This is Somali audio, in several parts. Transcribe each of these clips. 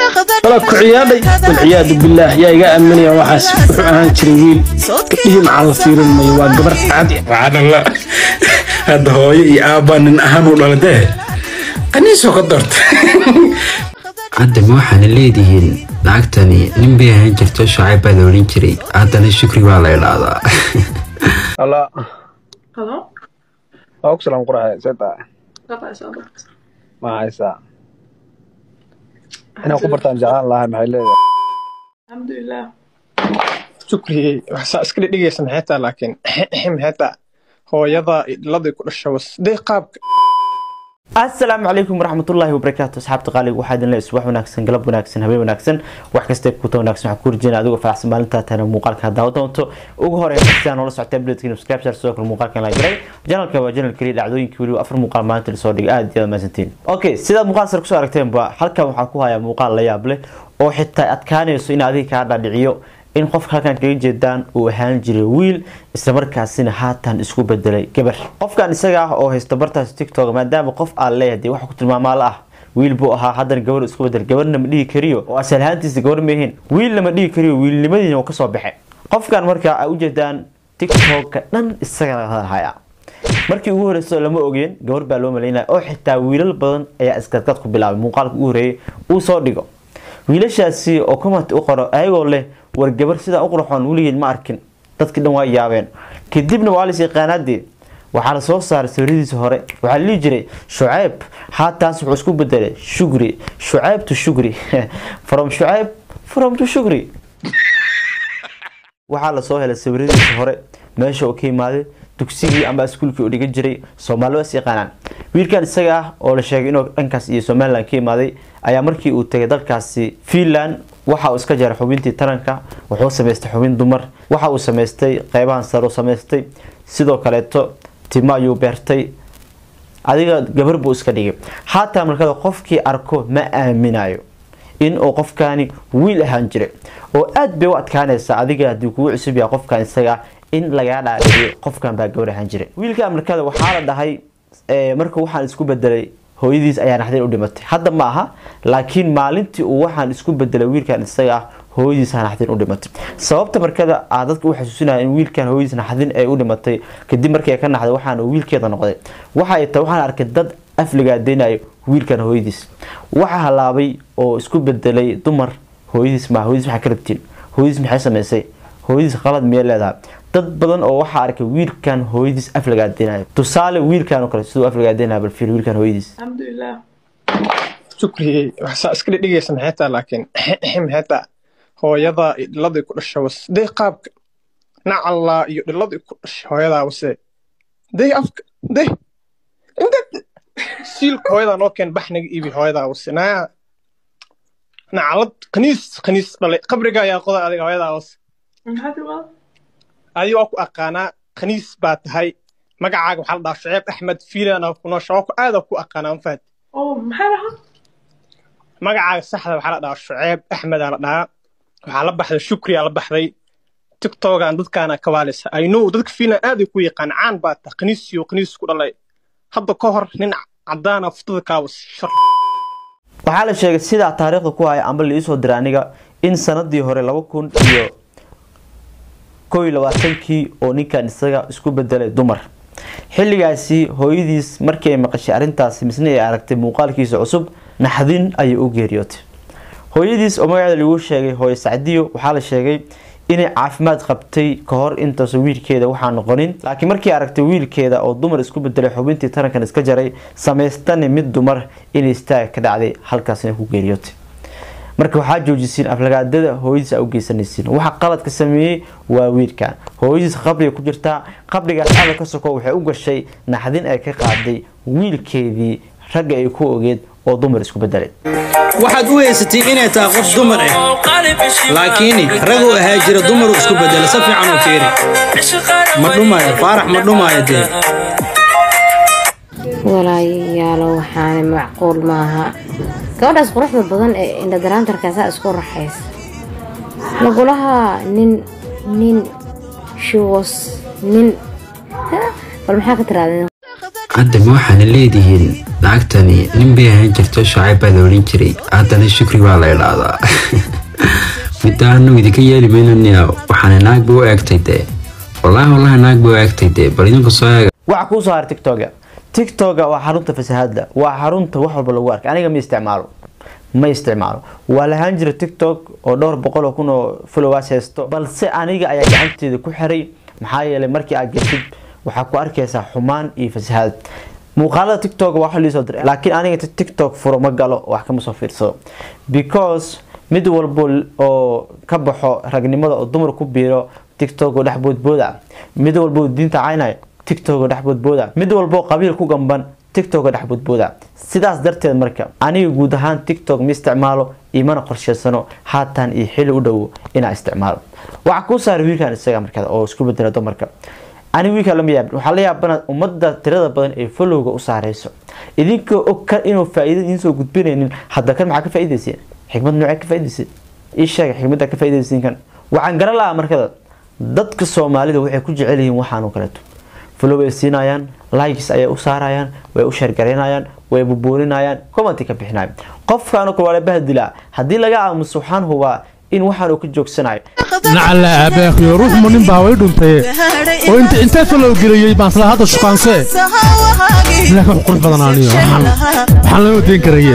walaad ku ciyaadhay walciyaadu billaah yaa iga aaminaya waxaas wuxuu ahaan jiray wiil gabdhihii maxaa la fiirin mayo waa gabar cadi waxaanala hadda hooyo iyo aabbaa nin ahaan u dhaladee qaniisoo ka doorta hadda ma waxaana leedihiin lacagtani nin bay ahaan jirto shacayb baa la odhan jiray haddana shukri baa la idhaahdaa Halo, Halo? waa ku salaam quraxe seta Apa soo barta? ma haysaa inaan ku bartaan jeclaan lahaa maxay leedahay Alxamdulilah. shukri waxsaa iska dhigaysa maxay taa laakiin maxay taa hooyada idladii ku dhasha was dee qaabka asalaamu calaykum waraxmatullaahi wabarakaatu asxaabta qaaliga waxaa idin leeyahay subax wanaagsan galab wanaagsan habeen wanaagsan wax kasta kuta wanaagsan waxaan ku rajeyna adigoo faraxsan maalintaa tahana muuqaalka hadaawa doonto ugu horeyn sidaan noola socota ableedkiina subscribe share sidoo kale muuqaalkan la jiray janalka waa janal keliya dhacdooyinkii weliba afar muuqaal maalinta lasoo dhigay aad iyo aad mahadsantiin okay sidaad muuqaal sare kusoo aragteenba halkan waxaan ku hayaa muuqaal la yaab leh oo xitaa adkaanayso in adiga kaa dhaadhiciyo in qofka halkan kaga jeedaan uu ahaan jiray wiil islamarkaasina haatan isku bedelay gabar qofkan isaga ah oo haysta bartaas tiktok maadaama qof aan leeyahay dee waxa ku tilmaamaala ah wiil buu ahaa haddana gabar isku bedel gabarna ma dhihi kariyo oo asal ahaantiisa gabar ma ahayn wiilna ma dhihi kariyo wiilnimadiina uu kasoo baxay qofkan marka ay ujeedaan tiktoka dhan isaga laga hadalhaya markii ugu horeyso lama ogeen gabar baa loo malaynaya oo xitaa wiilal badan ayaa iskadkad ku bilaabay muuqaalka ugu horeeyay uu soo dhigo wiilashaasi oo comment u qoro ayagoo leh war gabar sidaa u qurxoon weligeed ma arkin dadkii dhan waa yaabeen kadibna waa lis yaqaanaadee waxaa la soo saaray sawiradiisa hore waxaa la dhihi jiray shucayb haataas wuxuu isku bedelay shugri shucayb to shugri from shucayb from to shugri waxaa lasoo helay sawiradiisa hore meesha uu ka imaaday dugsigii ama iskuulkii uu dhigan jiray soomaaliba is yaqaanaan wiilkan isaga ah oo la sheegay inuu dhankaas iyo somalilan ka imaaday ayaa markii uu tegay dalkaasi finland waxa uu iska jaray xubintii taranka wuxuu samaystay xubin dumar waxa uu samaystay qeybahan sare u samaystay sidoo kaleeto timo ayuu beertay adiga gabar buu iska dhigay xataa markada qofkii arko ma aaminayo in uu qofkani wiil ahaan jiray oo aad bay u adkaanaysa adiga haddii kugu cusub yahay qofkan isaga ah in lagaa dhaadhiciyo qofkan baa gabar ahaan jiray wiilka markada waxaa la dhahay marka waxaan isku bedelay hooyadiis ayaa naxdin u dhimatay hadda ma aha laakiin maalintii uu waxaan isku bedelay wiilkan isaga ah hooyadiisa naxdin u dhimatay sababta markada aa dadka u xasuusinaya in wiilkan hooyadiis naxdin ay u dhimatay kadib markii ay ka naxday waxaana wiilkeeda noqday waxa ay tahay waxaan arkay dad afligaadeynaya wiilkan hooyadiis waxa halaabay oo isku bedelay dumar hooyadiis ma hooyadiis maxaa ka rabtiin hooyadiis maxay samaysay hooyadiis qalad miyay leedahay dad badan oo waxaa arkay wiilkan hooyadiis afligaadeynaya tusaale wiilkan oo kale siduu afligaadeynaya bal fiir wiilkan hooyadiis Alxamdulilah. shukri waxsaa iska dhigaysa maxay taa laakiin maxay taa hooyada idladii ku dhasha was dee qaabka nacallaa iyo dhiladii ku dhasha hooyadaa wase dee afka dee inta siilka hooyadaa noo keen baxniga iibi hooyadaa wase naa nacalad khaniis khaniis dhalay qabriga ayaa qoda adiga hooyadaa wase Maxaa timaad? adi waa ku aqaanaa khaniis baa tahay magacaaga waxaa la dhahaa shuceeb axmed fiilana kunoosha waa ku aada ku aqaanaa ma fahad Oh, maxaa lahaa? magacaaga saxda waxaa la dhahaa shuceeb axmedaa la dhahaa waxaa la baxday shukriyaa la baxday tiktokan dadkaana ka waalisa i know dadka fiilan aaday ku yaqaan caan baa tahay khaniisiyo khaniis ku dhalay hadda ka hor nin cadaana futada kaawas shar waxaa la sheegay sidaa taariikhda ku haya amba liisoo diray aniga in sanadii hore laba kun iyo kow iyo labaatankii oo ninkan isaga isku bedelay dumar xilligaasi hooyadiis markii ay maqashay arrintaasi misna ay aragtay muuqaalkiisa cusub naxdin ayay u geeriyootay hooyadiis oo magaceeda lagu sheegay hooye sacdiyo waxaa la sheegay inay caafimaad qabtay ka hor intaasoo wiilkeeda waxaa noqonin laakiin markii aragtay wiilkeeda oo dumar isku bedelay xubintii tarankan iska jaray samaystani mid dumar inay istaaga ka dhacday halkaasina ku geeriyootay marka waxaa joojisiin aflagaadada hooyadiis a u geysanaysiin waxa qaladka sameeyey waa wiilkan hooyadiis qabriga ku jirtaa qabrigaas aada ka soko waxay u gashay naxdin ay ka qaaday wiilkeedii ragga ay ku ogeed oo dumar isku bedelay waxaad u haysatay inay tahay qof dumar ah laakiin raguu ahaa jira dumaru isku bedela si fiican u fiiri ma dhumaayo faarax ma dhumaayo dee walaayayaalo waxaana macquul maaha gabadhaas quruxda badan ee indhadaraantarkaasaa isku raxaysa lagulaha nin nin shiwas nin bal maxaa ka tiraadeen hadda ma waxaana leedihiin lacagtani nin bay ahaan jirto shacayb baa la odhan jiray haddana shukri baa la idhaahdaa midda anagu idinka yeeli maynania waxaana naag ba u eegtay dee wallaahi wallaahi naag ba u eegtay dee bal idinku soo eega waxa kuu soo haray tiktoga tiktoga waa xarunta fasahaadda waa xarunta wax walba lagu arkay aniga ma isticmaalo ma isticmaalo waa lahaan jira tiktok oo dhowr boqol oo kun oo followers haysto balse aniga ayaa gacanteeda ku xiray maxaa yeelay markii aad geshid waxaa ku arkaysaa xumaan iyo fasahaad muuqaalada tiktok waa wax liisoo diray laakiin aniga inta tiktok furo ma galo wax kama soo fiirsado because mid walbo oo ka baxo ragnimada oo dumar ku biiro tiktok oo dhex boodbooda mid walbo oo diinta caynaya tiktok oo dhex boodbooda mid walbo oo qabiil ku gamban tiktok oo dhex boodbooda sidaas darteed marka aniga guud ahaan tiktok ma isticmaalo imana qorsheysano haatan iyo xili u dhowo inaa isticmaalo waxaa kuu saaray wiilkan isaga markaa oo isku bedela dumarka ani wiilka lama yaabin waxaa la yaabana ummadda tirada badan ee followga u saareyso idinkoo og kan inuu faa-iida idiin soo gudbinaynin hadda kan maxaa ka faa-iideysiin xikmad noocee ka faa-iideysiin ii sheega xikmadda ka faa-iideysiin kan waxaan garan lahaa markada dadka soomaalida waxay ku jecel yihiin waxaan oo kaleeto follow ay siinayaan likes ayay u saarayaan way u sheergaraynayaan way bubuurinayaan commenti ka bixinayaan qofkaan oo kale waa la bahdilaa haddii laga aamuso waxaan hubaa in waxaan uu ka joogsanayo nacala aabaakhiyo ruux munin baa way dhuntaye oo inta intee falow geliyey baan isla hadda shuqaansee laakiin wax qurux badan aniyo waxaan waxaan lama deyn karaye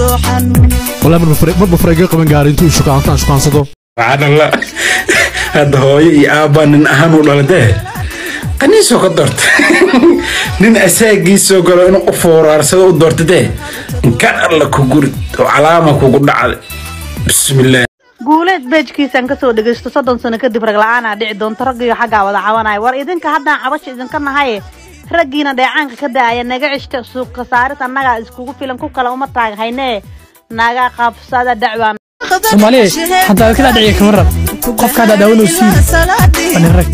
walaa marba farayga qaban gaari intuu shukaantaan shukaansado waxaadhala hadda hooyo iyo aabbaa nin ahaan u dhaladee qaniisoo ka doorta nin asaagiisoo galo inuu u fooraarsado u doorta dee inkaan alla ku gurid oo calaama kugu dhacday bismillaah guuleed beejkiisaan kasoo dhegaysto soddon sano kadib rag la-aanaa dhici doonto raggiyo xaggaa wada cabanaya war idinka haddaan cabasha idinka nahaye raggiina dheecaanka ka daaya naga cishta suuqa saaris annagaa iskugu filan ku kale uma taaghaynee naga qabsada dacwaan soomaaliya hadda aad kala dhiciya kama rab qofka hadda daawanoo siid bani rag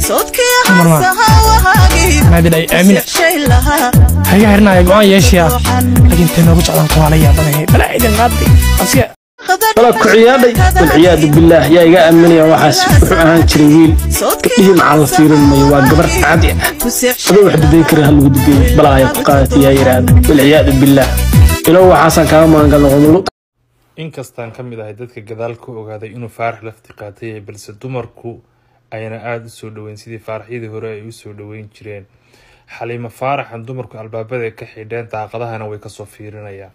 marmaa maadin ay aamina haga hirnaya go-aan yeeshayaa laakiin tee noogu jeclaan kuwaa la yaabanahay balaa idin qaaday asiga wala ku ciyaadhay walciyaadu billaah yaa iga aaminaya waxaas wuxuu ahaan jiray wiil gabdhihii maxaa la fiirin mayo waa gabar caadi ah adoo wax daday kara ha lagu dubeeyo balaa ayaa ku qaadatay yaa yidhaahda walciyaadu billaah ilow waxaasaan kaaga magangalno qodolo inkastaan ka mid ahay dadka gadaal ka ogaaday inuu faarax lafti qaatay balse dumarku ayna aada u soo dhoweyn sidii faaraxyadii hore ay u soo dhoweyn jireen xaliimo faaraxan dumarku albaabada ka xidheen daaqadahana way kasoo fiirinayaan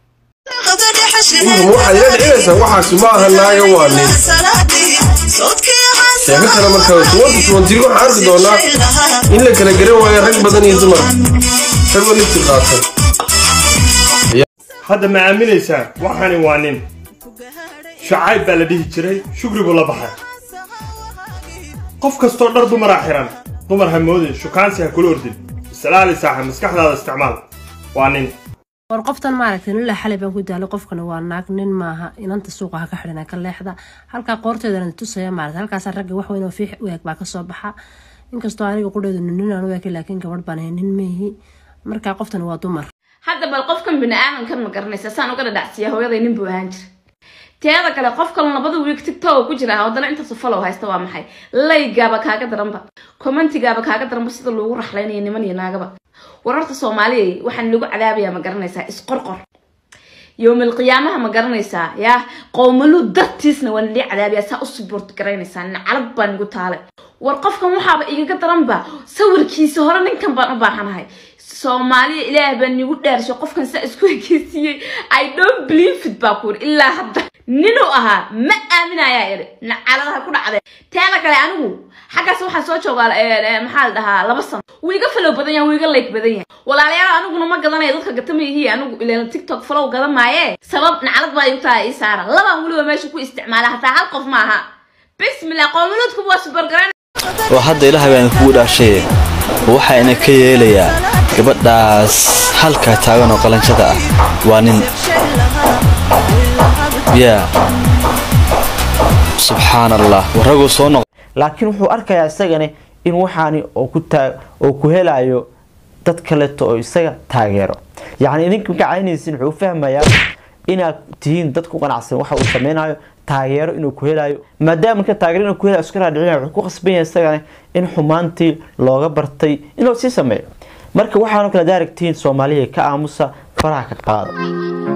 waxaad ila dhicinaysaa waxaasi ma aha naaga waa nin sheeko kale marka tuwanta tuwantii waxaan arki doonaa in la kala garan waayo rag badan iyo dumar ragoo lifti qaata hadda ma aaminaysaa waxani waa nin shacayb baa la dhihi jiray shugri buu la baxay qof kastoo dhar dumaraa xiran dumar ha moodin shukaansi ha kula ordin islaali saaxa maskaxdaada isticmaal waa nin war qoftan maaragtay nila xalay baan ku daalay qofkana waa naag nin maaha inanta suuqa ha ka xidhan ka leexda halkaa qoorteedana tusaya maaragtay halkaas ragga wax weyn oo fiix u eg baa kasoo baxa inkastoo aniga qudheedu nin aan u eg laakiin gabadh baan ahay nin meehi markaa qoftan waa dumar hadda bal qofkan bini-aadankan ma garanaysa saan uga dhadhacsiiya hooyaday nin buu ahaan jira teeda kale qof kaloo labada wiig tiktok ku jira haddana intaasu follow haysta waa maxay laygaaba kaaga daranba commentigaaba kaaga daranba sida loogu raxlaynayo niman iyo naagaba wararta soomaaliya waxaan lagu cadaabayaa ma garanaysaa isqorqor yowmal qiyaamaha ma garanaysaa yaa qowmalu dartiisna waan lii cadaabayaa saa u suboort garaynaysaa nacalad baan igu taalay war qofkan waxaaba igaga daranba sawirkiisa hore ninkan baan u baahanahay soomaaliya ilaah baa nigu dhaarsho qofkan saa isku ekeysiiyey i don't believe it baa kuuri ilaa hadda ninuu ahaa ma aaminayaa iri nacaladaha ku dhacdee teeda kale anigu xaggaas waxaa soo joogaa maxaa la dhahaa laba sano wuu iga falow badan yahay wuu iga like badan yahay walaalayaal aniguna ma gadanayo dadka gatamayihiin anigu ileen tiktok falow gadan maaye sabab nacalad baa igu tahay ii saara labaan weliba meesha ku isticmaala hataa hal qof ma aha bismillah qowmuluudku waa subargaran oo hadda ilaahay baan kugu dhaashay waxaana ka yeelayaa gabadhaas halkaa taagan oo qalanjada ah waa nin yaa subxaan allah waraguu soo noq laakiin wuxuu arkayaa isagani in waxaani oo ku taa oo ku helayo dad kaleeto oo isaga taageero yacni idinka marka caynaysin wuxuu u fahmayaa inaad tihiin dad ku qanacsan waxa uu sameynayo taageero inuu ku helayo maadaama marka taageero inuu ku helayo iska raadhicinaya wuxuu ku qasban yahay isagana in xumaantii looga bartay inuu sii sameeyo marka waxaanu kala daaragtiin soomaaliya ka aamusa faraha ka qaada